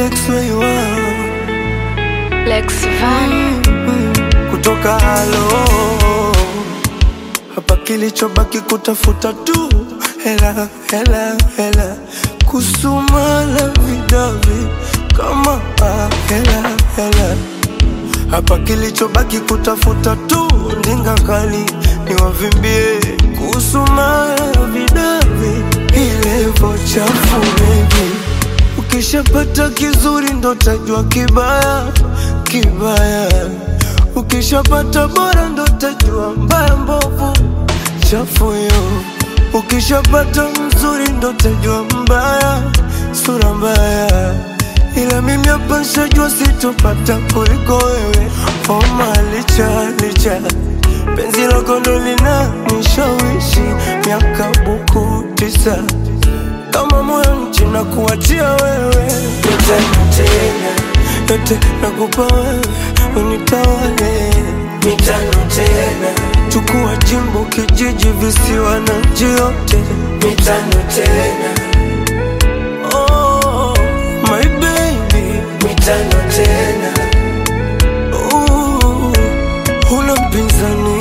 Lex Waywa Lex Van. kutoka halo hapa, kilichobaki kutafuta tu hela hela hela, kusumana vidavi kama ah, hela hela hapa, kilichobaki kutafuta tu ndinga kali niwavimbie, kusumana vidavi ilevo chafu baby Ukishapata kizuri ndo tajua kibaya kibaya, ukishapata bora ndo tajua mbaya mbovu chafu yo. Ukishapata mzuri ndo tajua mbaya sura mbaya, ila mimi hapa nshajua sitopata kuliko wewe. Homa licha licha penzi lako ndo lina nishawishi miaka buku tisa kama moyo nchi na kuachia wewe yote tena yote nakupa wewe unitawale mitano tena chukua jimbo kijiji visiwa na nchi yote mitano tena oh, my baby mitano tena uh, huna mpinzani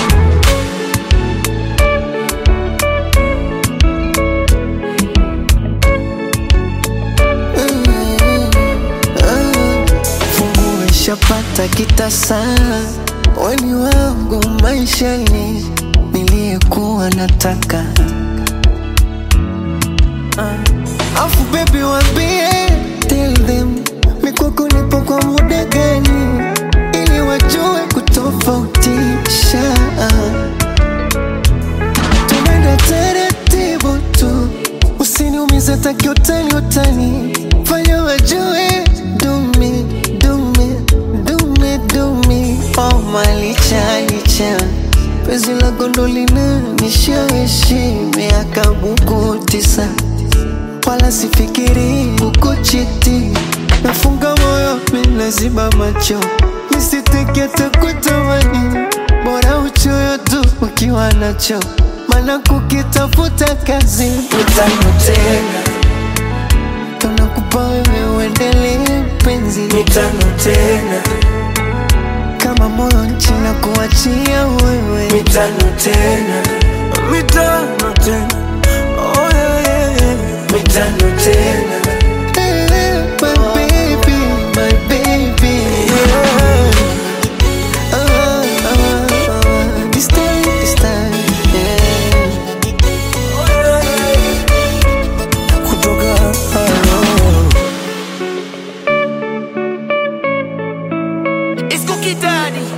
Fungu ishapata kitasa, weni wangu maishani, niliyekuwa nataka uh. Afu baby wambie, tell them mikwako nipo kwa muda gani, ili wajue kutofautisha tunaenda taratibu tu, usiniumize taki utani utani, fanya wajue dumi dumi dumi dumi, oh malicha licha penzi la gondolina nishawishi miaka buku tisa, wala sifikiri kukuchiti, nafunga moyo minaziba macho nisiteke takutamani, bora uchoyo tu ukiwa nacho, maana kukitafuta kazi utano tena tunakupa wewe uendelee penzi mitano tena kama moyo nchi na kuachia wewe mitano tena mitano tena oh, yeah, yeah, yeah. mitano tena Eh, my baby, my baby. yeah. Ah, ah, ah. This time, this time, yeah. kutoka halo It's Cookie Daddy.